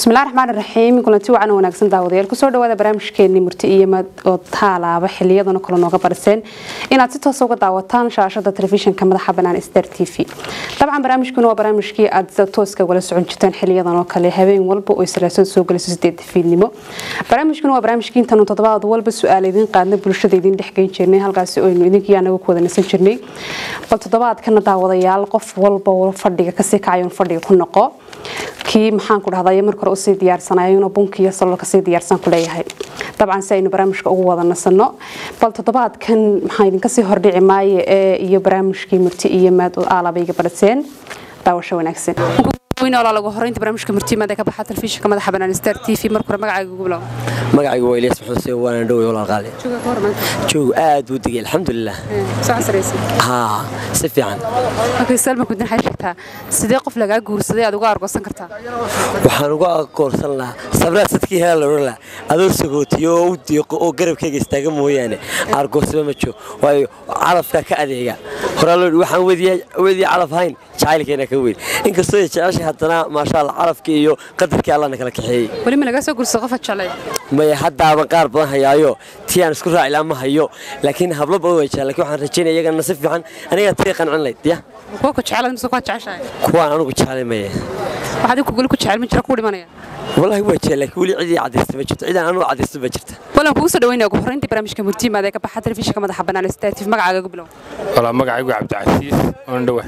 bismillahi raxmaan raxiim kulanti wacan wanaagsan daawadayaal kusoo dhawaada barnaamijkeeni murti iyo mad oo taalaaba xiliyadana kale nooga bariseen inaad si toosa uga daawataan shaashada telefishinka madaxa banaan star t v dabcan barnaamijkuna waa barnaamijkii aad sida tooska wala socon jirtaan xiliyadan oo kale habeen walba oo salaasada soo galayso sideeda fiidnimo barnaamijkuna waa barnaamijkii intaanu toddobaad walba su-aal idiin qaadna bulshada idiin dhexgeyn jirnay halkaasi oynu idinkii anaga ku wada nasan jirnay bal toddobaadkana daawadayaal qof walba fadhiga kasii kacayo fadhiga ku noqo kii maxaan ku dhahday marka hore usii diyaarsanayo bunkiiyo salool kasii diyaarsan ku leeyahay dabcan si aynu barnaamijka ugu wada nasano bal toddobaadkan maxaa idinka sii hordhici maaye ee iyo barnaamijkii murti iyo maad oo aalabayga bariseen daawasho wanaagsan lagu horeynta barnaamijka murtiimaada ka baxa telefishinka madaxa banaan star t v marka hore magacaaga ugu bilow magacaygu waa ilyas maxuud sey waana dhowey walaal qaali joog aad buu degay alxamdulilah haa si fiican okay salma kudin waxay sheegtaa sidee qof lagaa guursaday aad uga argoosan kartaa waxaan uga akoorsan lahaa sabraad sadkii hela la odhan lahaa adoo sagootiyo oo u diiqo oo garabkayga istaaga mooyaane argoosaba ma jiro waayo calafkaa ka adeega horaa loo waxaan wedii calaf hayn jacaylkeena ka weyn inkastoo ay jeceshay haddana maasha allah calafkii iyo qadarkii allana kala kaxeeyey weli ma lagaa soo guursado qofa jeclay maya haddaaban qaar badan hayaayo tii aan isku raaci lahaa ma hayo laakiin hablo badan way jecel lakin waxaan rajaynaya iyagana si fiican anigaa tii qancin layd ya kuwa ku jecel mise kuwa jeceshahay kuwaan anugu jecelay maya waxaad ku guli ku jecel ma jira ku dhimanaya wallaahi waa jecel laakiin weli cidii cadaysta ma jirto cidaan anugu cadaysta ma jirta walan kugu soo dhaweynaya ugu horreyntii barnaamijka murtiimaada ee ka baxa telefishinka madaxa bannaan statif magacaaga ugu bilow walaa magacaygu cabdicasiis oon dhowa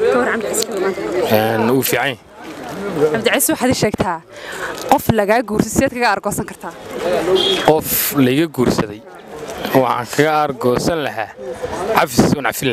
uu fiican cabdicasiis waxaad ii sheegtaa qof lagaa guursay sideed kaga argoosan kartaa qof layga guursaday waxaan kaga argoosan lahaa cafis un cafin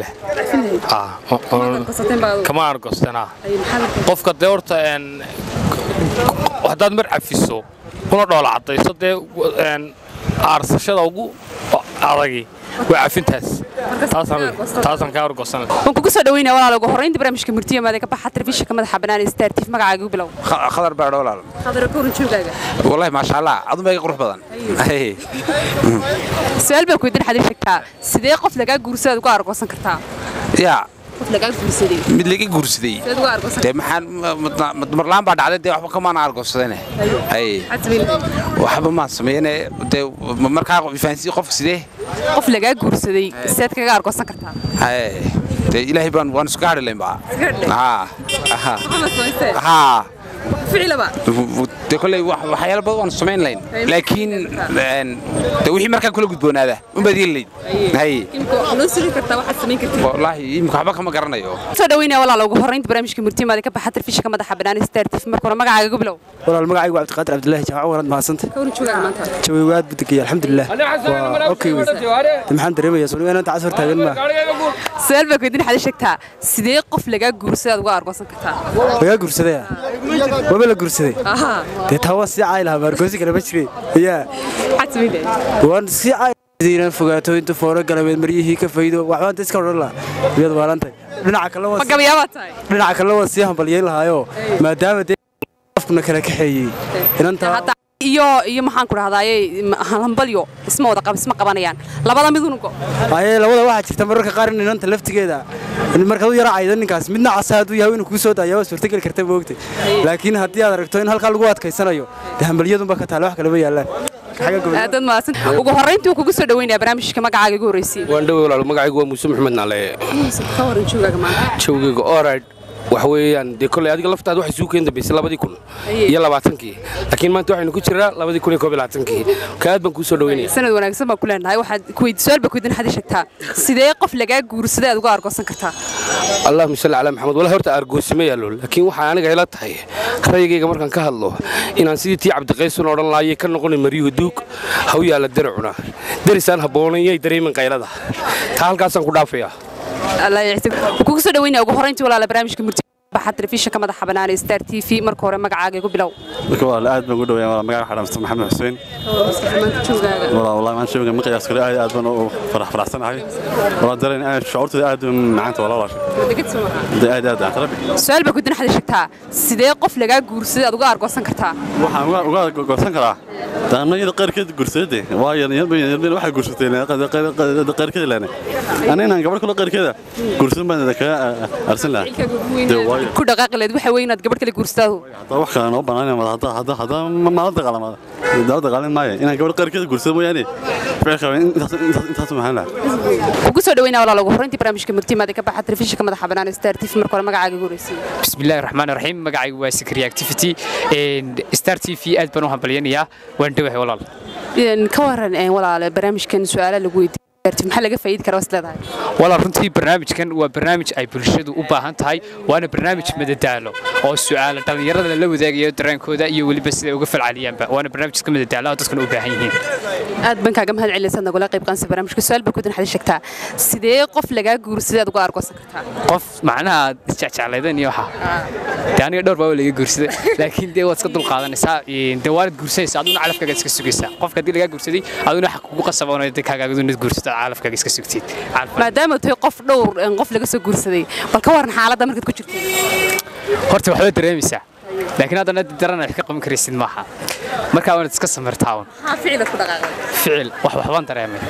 lahaa kama argoostanaa qofka dee horta haddaad mar cafiso kuna dhoola caddayso dee aarsashada ugu adagi waa cafintaas taasaan kaa argoosan lahaa waan kugu soo dhaweynaya walaal ugu horreynta barnaamijka murtiimaada ee ka baxa telefishinka madaxa bannaan ee star tif magacaaga ugu bilow khadar baadho walaal khadar ka waran joogaaga wallahi maasha allah adun baa iga qurux badan su-aal baa kuydin xadiir sheegtaa sidee qof lagaa guursadaad uga argoosan kartaa yaa qof lagaa guursaday mid laga guursaday sideed uga argoosan dee maxaan marlaan baa dhacday dee waxba kamaana argoosadane hay waxba maan sameeyane dee markaa fahansiin qofka sidee qof lagaa guursaday sideed kaga argoosan kartaa hay dee ilaahay baan waan isku gaadhi layn baa haa haa ficilaba de kolley waxyaalo badan waan samayn layn laakiin de wixii markaa kula gudboonaada unbaad yeeli layd hay noo suri kartaa waxaad samayn kartid wallaahi imika waxba kama garanayo soo dhaweynaya walaal ugu horreynta barnaamijka murtiimaada ka baxa telefishinka madaxa bannaan star tif marka hore magacaaga ugu bilow walaal magacaygu waa cabdiqaadir cabdillaahi jamac warad mahadsanta ka waran joogaaga maanta jawigu aad buu degaya alxamdulilah waa okay wey maxaan dareemayaa soo inaan tacas hor taagan maa su-aal baa kuydin xadi sheegtaa sidee qof lagaa guursadaad uga argoosan kartaa lagaa guursadaya waba la guursaday dee taa waa sii caay lahaa maargoosi kale ma jire yaa maxaad samayn lahayd waan sii caay inaan fogaato inta fooro galabeed maryihii ka faydo waxbaan ta iska odhan lahaa miyaad waalantahay dhinaca kale ma gabayaabaad tahay dhinaca kale waan sii hambalyeyn lahaayoo maadaama dee afkuna kala kaxeeyey inantaa hadda iyo iyo maxaan ku dhahdaaye hambalyo isma wada qab isma qabanayaan labada mid unugo aye labada waxaa jirta mararka qaar in inanta laftigeeda markaad u yara caydo ninkaas midna casa hadduu yahay inuu kuu soo daayaa waa suurtageli karta moogtay laakiin haddii aad aragto in halkaa lagu adkaysanayo dee hambalyadunba ka taale wax kalema yaallaan dad maasan ugu horreyntii kugu soo dhaweynaya barnaamijka magacaaga igu horreysay waan dhowey walaal magacaygu waa muuse maxmed naale ka waran joogaaga maanta jawgayga orad waxa weeyaan dee kolley adiga laftaada waxay suu keen dambaysay labadii kun iyo labaatankii laakiin maanta waxaynu ku jiraa labadii kun iyo koob iyo labaatankii ka aad baan kuu soo dhaweynaya sanad wanaagsan baan ku leenahay waxaad kuweyd su-aal baa kuydin xadi sheegtaa sidee qof lagaa guursaday aad uga argoosan kartaa allahuma salli calaa maxamed wala horta argoosima yaallo laakiin waxaa aniga ila tahay rayigayga markaan ka hadlo inaan sidii tii cabdiqaysun odhan laayay ka noqonin maryuhu duug ha u yaalla daracuna derisaan habboonan yay dareemin qaylada taa halkaasaan ku dhaafayaa kugu soo dhaweynaya ugu horreyntii walaala barnaamijka murti baxa telefishinka madaxa bannaan ee star t v marka hore magacaaga igu bilow marka walaal aad baan ugu dhaweeyaa walaal magaca waxaa dhamsta maxamed xuseen walaal wallahi maan shooga ma qiyaas kale aad aad baan u farax faraxsanahay walaal dareen aad shucuurtooda aad u macaanta walaal walaasha aad aad aad rabbi su-aal baa kudin xadi sheegtaa sidee qof lagaa guursaday aad uga argoosan kartaa waxaan uga uga goosan karaa daanayada qaarkeed gursade waa yaryar waxay gursateen qaarkeeda laana ana inaan gabadh kale qaarkeeda gursan baan kaga arsan lahaa dee waayo ku dhaqaaqleed waxa weyn inaad gabadh kale guursaado hadaa wax kale noo banaanay hadda hadda hadda mala dagaalamada daawa dagaalin maayo inaan gabadh qaarkeeda gursado mooyaane ficilka intaas intaas intaas maxaan lahaa kugu soo dhaweynaa walaal ugu horreyntii barnaamijka murtimaada ka baxa telefishinka madaxa bannaan star tv marka hore magacaaga ugu horreysay بسم الله الرحمن الرحيم مقعي واسكري اكتيفيتي ستار تي في اد بنو همبلينيا وان دوحي والله Een, ka waran een, walaale barnaamijkan su-aala lagu weydiin maxaa laga faa'iidi karaa was leedahay والله runtii barnaamijkan waa barnaamij ay bulshadu u baahan tahay waana barnaamij madadaalo oo su'aalo dhalinyarada la wadaagayo dareenkooda iyo weliba sida uga falcaliyaanba waana barnaamij iska madadaalo oo dadkuna u baahan yihiin aad baan kaaga mahad celinaysaa nagula qayb qaansa barnaamijka su-aal baa kudin xadii sheegtaa sidee qof lagaa guursaday aad uga argoosan kartaa qof macnaha isjecjeclaydan iyo waxa dee aniga dhowr baa waa laga guursaday laakiin dee waad iska dulqaadanaysaa dee waanad guursanaysaa aduna calafkaaga iska sugaysaa qofka haddii lagaa guursaday aduna waxa kugu qasaboonay dee kaagaagadu guursato calafkaaga iska sugtid Calaf- maadaama tahay qof dhowr een, qof laga soo guursaday bal ka waran xaaladda markaad ku jirtay horta waxba dareemaysaa laakiin haddana daran wax ka qaban karaysid maaha markaa waanad iska samirtaa un maxaa ficilad ku dhaqaaqday ficil wax waxbaan dareemay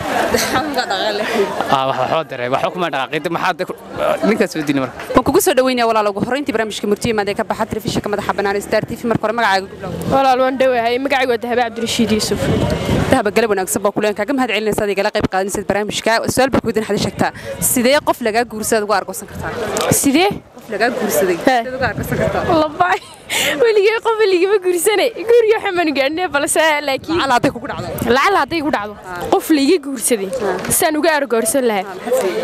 Ah, wax waxbaan dareemay waxba kuma dhaqaaqid maxaa de- ninkaas soo dili marka waan kugu soo dhaweynaya walaal ugu horreyntii barnaamijka murtimaada ka baxa telefishinka madaxa bannaan star tv marka hore magacaaga ugu bilow walaal waan dhowahay magacaygu waa dahabe cabdirashiid yuusuf dahaba galab wanaagsan baa kuleen kaaga mahad celinaysa adigala qayb qaadanaysad barnaamijka su-aal baa kudin xadii sheegtaa sidee qof lagaa guursaday uga argoosan kartaa sidee qof lagaa guursaday sideed uga argoosan kartaa labay weligay qof weligama guursanay guriga waxaan gaadhnay balse laakiin lacala hadday kugu dhacdo lacala hadday ku dhacdo qof laiga guursaday saan uga argoorsan lahaa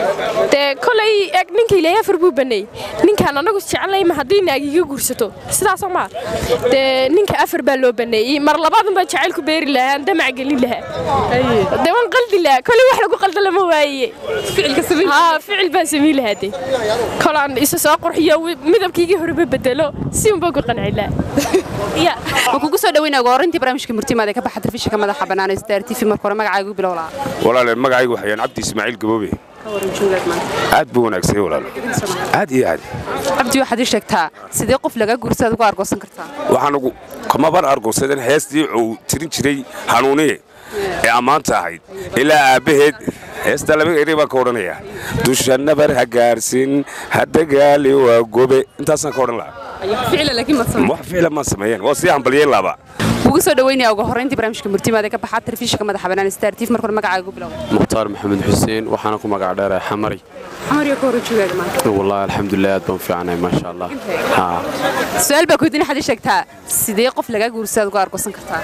dee kolay eg ninka ilaahay afar buu baneey ninkaan anagu jecelnay ma haddii naag iga guursato sidaasoo maa dee ninka afar baa loo baneeyey mar labaad baa jacayl ku beeri lahaa aan damac gelin lahaa dee waan qaldi lahaa kolay wax lagu qalda lama waaye ficilka sameyn haa ficil baan samayn lahaa dee kolaan isa soo qurxiyo midabkiigii horeba bedelo si unbaa ku qanci lahaa ya waan kugu soo dhaweynaya ugu horreyntii barnaamijka murtimaada ka baxa telefishinka madaxa bannaan star tv marka hore magacaaga ugu bilow lahaa walaale magacaygu waxayaan cabdi ismaaciil gaboobe ka waran jumlad maanta aad buu wanaagsan walaalo aad iyo aad cabdi waxaad ii sheegtaa sidee qof lagaa guursaday uga argoosan kartaa waxaan ugu kamaban argoosadan heestii uu tirin jiray hanuuniye ee ammaanta ahayd ilaa aabbaheed heesta laba eri baan ka odhanayaa dusha nabar ha gaarsin ha dagaali waa gobe intaasaan ka odhan lahaa ficila laakiin maad samey wax ficla maan sameeyeen waa sii hambaliyeen laaba kugu soo dhaweynaya ugu horreyntii barnaamijka murtimaada ka baxa telefishinka madaxa bannaan star tv marka hore magacaaga ugu bilow mukhtaar maxamed xuseen waxaana ku magac dheerahay xamari xamar iyo ka hore joogaada maanta wallaahi alxamdulilah aad baan fiicnay maasha allah haa su-aal baa kudin xadii sheegtaa sidee qof lagaa guursaday uga argoosan kartaa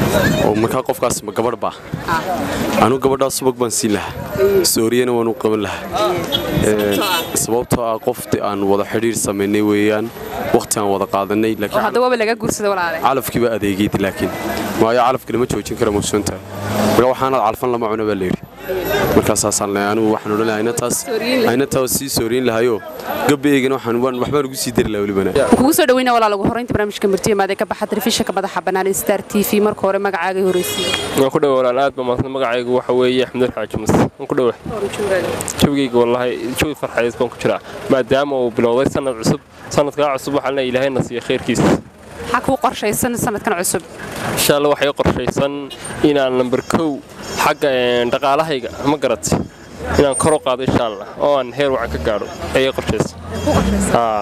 oo markaa qofkaas ma gabadh baa anu gabadhaa subag baan siin lahaa sooriyana waan u qaban lahaa Ee, sababtoo ah qofti aan wada xidhiir samaynay weeyaan waqti aan wada qaadanay oo laakiin hadda waaba lagaa guursaday walaale calafkiiba adeegeyd laakiin waayo calafka lama joojin kara musuunta marka waxaanaad calfan lama cuno baa layidhi markaasaasaan leeyahay anigu waxaan odhan lahaa inantaas inantaas sii sooriyin lahayo gabaygana waxaan waan- waxbaan ugu sii dari lahaa welibana kugu soo dhaweynaya walaal ugu horreyntii barnaamijka murtimaada ka baxa telefishinka madaxa bannaan star tv marka hore magacaaga horreysay waan ku dhowa walaal aad baa maadsan magacaygu waxa weeye axmed xaaji mas waan ku dhowa jawigayga wallaahi jawi farxadeed baan ku jiraa maadaama uu bilowday sanad cusub sanadkaa cusub waxaan leeyahay ilaahayna siiya khayrkiisa maxaa kuu qorshaysan sanadkan cusub insha alla waxay qorshaysan inaan namber kow xagga een, dhaqaalahayga ma garat inaan kor u qaado insha allah oo aan heer wacan ka gaadho ayay qorshaysan Haa.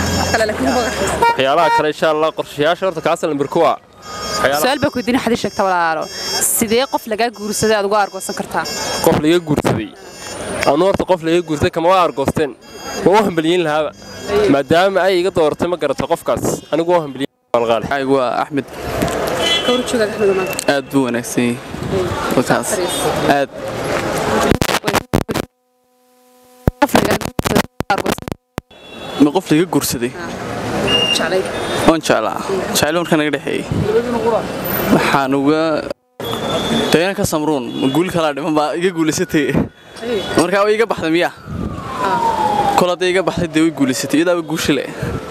waxyaalaha kale insha allah qorshayaasha horta kaasa namber kowa waxyaalaha su-aal baa kudin xadii sheegta walaalo sidee qof lagaa guursaday aad uga argoosan kartaa qof laga guursaday anu horta qof laga guursaday kama waa argoosteen waa u hambaliyin lahaaba maadaama ay iga dooratay ma garato qofkaas anigu waa hambaliyin qalqaali magacaygu waa axmed aad buu wanaagsan yahay wakaas aad ma qof laga guursaday oon jeclaa jeclo markaa naga dhexeeyey waxaan uga dayna ka samruun ma guul kalaa dhiman baa iga guulaysatay markaa way iga baxday miyaa kol hadday iga baxday dee way guulaysatay iyadaaba guusha le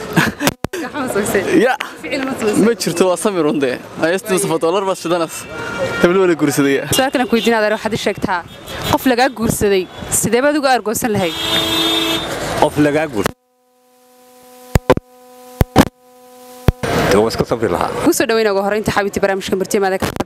ya ma jirto waa samirun dee ayasti mustafa doolar baad shidanas heblo wala guursadaya su-aalkan aan ku weydiin adeer waxaad ii sheegtaa qof lagaa guursaday sidee baad uga argoosan lahayd qof lagaa guursa dee waa iska sabri lahaa kusoo dhaweyna ugu horeynta xaabintii barnaamijka martimaada ka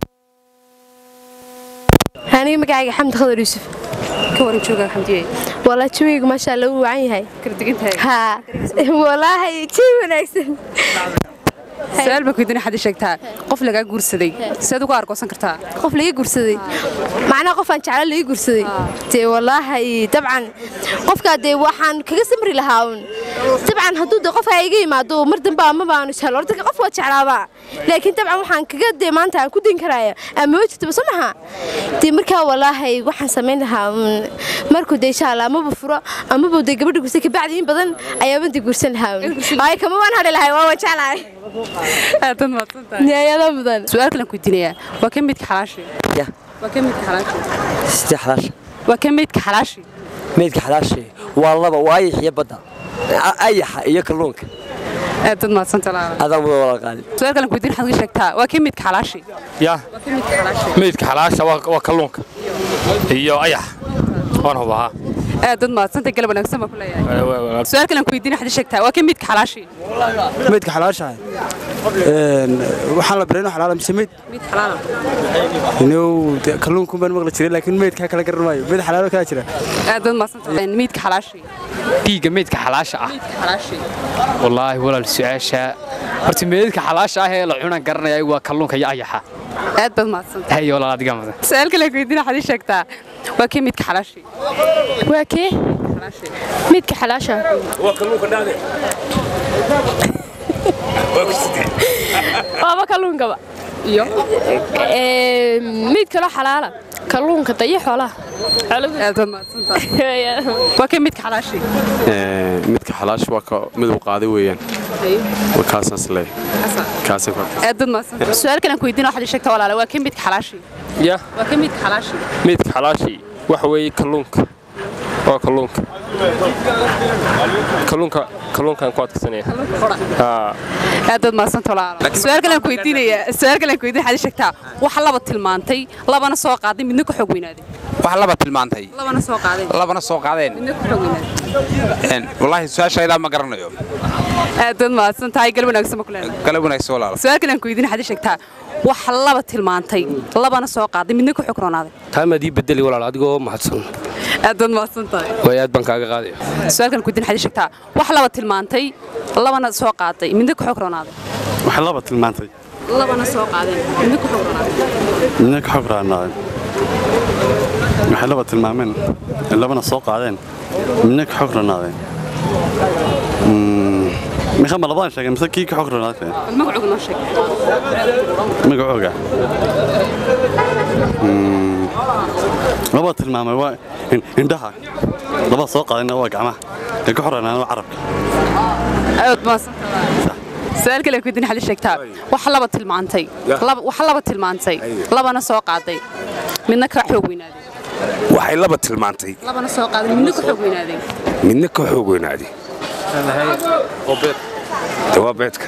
aniga magacayga xamdi khadar yuusuf ka waran jooga xamdiye walaa jawigu maasha allah wuu wacan yahay haa walaahi jawi wanaagsan su-aal baan kuidin xad sheegtaa qof lagaa guursaday siaad uga argoosan kartaa qof laga guursaday macnaha qof aan jecla laga guursaday dee walaahi dabcan qofkaa dee waxaan kaga samri lahaa un dabcan hadduu dee qofkaa iga yimaado mar dambe ama baanu jeclo horta qof waa jeclaabaa laakiin dabcan waxaan kaga dee maanta aan ku din karaya ama wejitaba soo maha dee markaa walaahi waxaan samayn lahaa un markuu dee insha allah amaba furo amaba dee gabadha guursay kabacdi in badan ayaaba dee guursan lahaa un ay kama waan hadhi lahay waa waan jeclahay niyayada mudan su-aal kalan kuidinayaa waa ka midka xalaashi Ya. waa ka midka xalaashi sidee xalaash waa ka midka xalaashi meydka xalaashe waa laba waa ayax iyo badda A- ayaxa iyo kalluunka aad dad maadsanta laala adaa mudan walaal qaali su-aal kalan kuidin xad sheegtaa waa ka midka xalaashi ya meydka xalaasha waa waa kalluunka iyo ayax waan hubahaa aad dad maadsanta galab wanaagsan baa ku leeyahay su-aal kalan kuidin xad sheegtaa waa ka midka xalaashi meydka xalaashahay waxaan la barayno xalaala mise meyd mid xalaala inuu dee kalluunkuun baan maqli jiray laakiin meydkaa kala garan maayo meyd xalaalo kaa jira aad dad maadsanta midka xalaashi dhiigga meydka xalaasha ah xalaashi wallaahi walaal su-aasha horta meydka xalaasha ah ee la cunan garanaya waa kalluunka iyo ayaxa aad baad maadsanta hay walaal adiga mudan su-aal kalan kuidin xad sheegtaa waa ka midka xalaashi waa kee midka xalaasha waaba kalluunkaba iyo mid kaloo xalaala kalluunka dayo xoolaha aad baad maadsanta waa ka midka xalaashi midka xalaash waa ka miduu qaaday weeyaan waa kaasaas leey kaasay ku aad dad maadsanta su-aal kalan kuidin waxaad sheegtaa walaala waa ka midka xalaashi ya waa ka midka xalaashi meydka xalaashii waxa weeye kalluunka waa kalluunka kalluunka kalluunkaan ku adkaysanaya haa aad dad maadsanta walaala su-aal kalan kuidinaya su-aal kalan kuidin waxaad sheegtaa wax laba tilmaantay labana soo qaaday midna ku xog weynaaday wax laba tilmaantay labana soo qaadeen labana soo qaadeen midna ku xog weynaaday Een, wallaahi su-aashaydaa ma garanayo aad dad maadsan tahay galab wanaagsan ma ku leedahay galab wanaagsan walaal su-aal kalan kuidin waxaad sheegtaa wax laba tilmaantay labana soo qaaday midna ku xog roonaaday taamaad ii bedeli walaal adigoo mahadsan aad dad maadsan tahay way aad baan kaaga qaadaya su-aal kalan kuidin waxaad sheegtaa wax laba tilmaantay labana soo qaaday midna ku xog roonaaday wax laba tilmaantay labana soo qaadeen midna ku xog roonaaday midna ka xog raanaadeen waxay laba tilmaameen labana soo qaadeen midna ka xog ranaadeen mixa ma labadaan sheegay mise kii ka xog ranaadeen magacooga noo sheeg magacooga laba tilmaamay waa in- indhaha laba soo qaadayna waa gacmaha kan ka xog ranaadeen waa carabka aad maadsan tahay su-aal kalan kuidin waxaad sheegtaa wax laba tilmaantay laba- wax laba tilmaantay labana soo qaaday midna ka xoog weynaaday waxay laba tilmaantay labana soo qaaday midna ku xoog weynaaday midna ka xoog weynaaday de waa beedka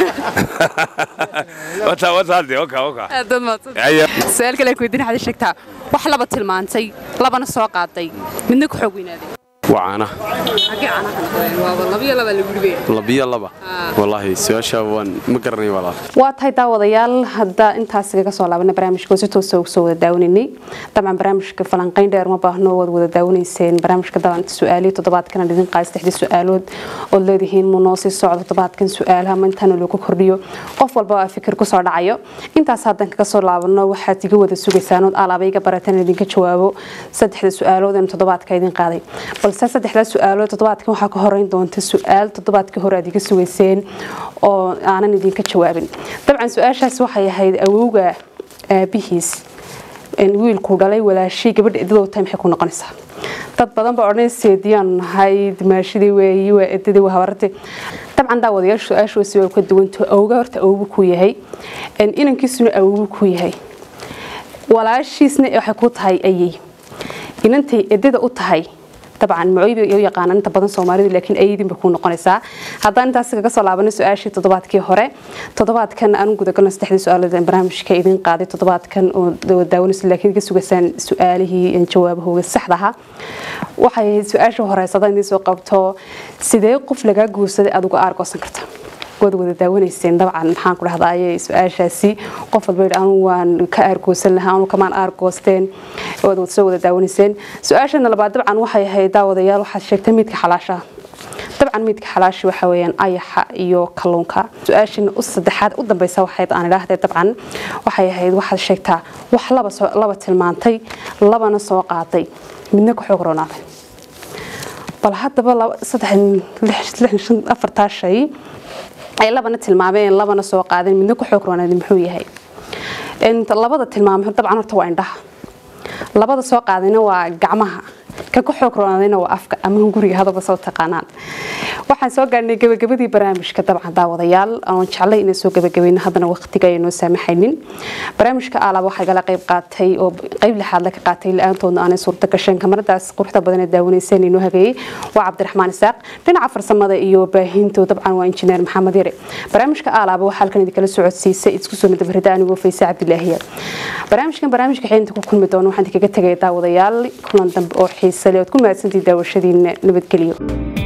wataa wataa de oka oka aad dad maadsan Aya. su-aal kalan kuidin waxaad sheegtaa wax laba tilmaantay labana soo qaaday midna ku xoog weynaaday waa caanaha xagee caanaha ka noqdeen waaba labiyo laba la gurbe labiyo laba wallaahi su-aasha waan ma garanayo walaal waa tahay daawadayaal hadda intaas kaga soo laabana barnaamijka si toosa ugu soo wada daawanaynay dabcan barnaamijka falanqayn dheer ma baahno waad wada daawanayseen barnaamijka daban su-aalihii toddobaadkana dhidin qaas saddexdii su-aalood ood leedihiin mu noo sii socdo toddobaadkan su-aalaha ma intaana loogu kordhiyo qof walba waa fikir kusoo dhacayo intaas haddan kaga soo laabano waxaad iga wada sugaysaan ood alaaba iga barataan idinka jawaabo saddexda su-aalood ee toddobaadka idin qaaday balse saddexdaa su-aalood toddobaadkan waxaa ka horeyn doonta su-aal toddobaadkii hore aad iga sugayseen oo aanan idinka jawaabin dabcan su-aashaas waxay ahayd awowga aabihiis een wiilkuu dhalay walaashii gabadha edadoo tahay maxay ku noqonaysaa dad badan baa odhanay seediyaan nahay dimaashadii weeyi waa edadii waa habartay dabcan daawadayaashu su-aashoasi waa ka duwanto awowga horta awowgu ku yahay een inankiisuna awowgu ku yahay walaashiisna waxay ku tahay ayay inantay edada u tahay dabcan macooyba u yaqaanaan inta badan soomaalidu laakiin ayadinba ku noqonaysaa haddaan intaas kaga soo laabanay su-aashii toddobaadkii hore toddobaadkan aan gudagalno saddexdii su-aalood ee barnaamijka idin qaaday toddobaadkan oo daawanaysa laakiin iga sugaysaan su-aalihii jawaabahooga saxda ahaa waxay ahayd su-aasha horeysada inay soo qabto sidee qof lagaa guursaday aad uga aargoosan karta waad wada daawanayseen dabcan maxaan ku dhahdaayey su-aashaasi qof walba yidhi anu waan ka aargoosan lahaa anu kamaan aargoosteen waad wada soo wada daawanayseen su-aashana labaad dabcan waxay ahayd daawadayaal waxaad sheegtay midka xalaashaha dabcan midka xalaashi waxa weeyaan ayaxa iyo kalluunka su-aashana u saddexaad u dambeysa waxayd aan idhaahday dabcan waxay ahayd waxaad sheegtaa wax laba soo laba tilmaantay labana soo qaaday midna ku xoog roonaaday bal haddaba laba saddex lix lix shan afartaa shay ay labana tilmaameen labana soo qaadeen midna ku xoog roonaaday muxuu yahay inta labada tilmaamay dabcan horta waa indhaha labada soo qaadayna waa gacmaha ka ku xoog roonaadayna waa afka ama guriga hadaba soo taqaanaan waxaan soo gaarnay gabagabadii barnaamijka dabcan daawadayaal aan jeclay inaan soo gabagabayno haddana waqtiga ay noo saamaxaynin barnaamijka alaab waxaa gala qayb qaatay oo qayb lixaad la ka qaatay la-aantoodna aanay suurta gasheen kamaradaas quruxda badan ee daawanayseen inoo hageeyey waa cabdiraxmaan isaaq dhinaca farsamada iyo baahinto dabcan waa injineer maxamed yare barnaamijka alaaba waxaa halkan idinkala socodsiisay isku soo nadabarida anigoo faysa cabdilaahiya barnaamijkan barnaamijka xeynta ku kulmi doono waxaan idinkaga tegaya daawadayaal kulan dambe oo xiise leh ood ku mahadsantii daawashadiina nabadgelyo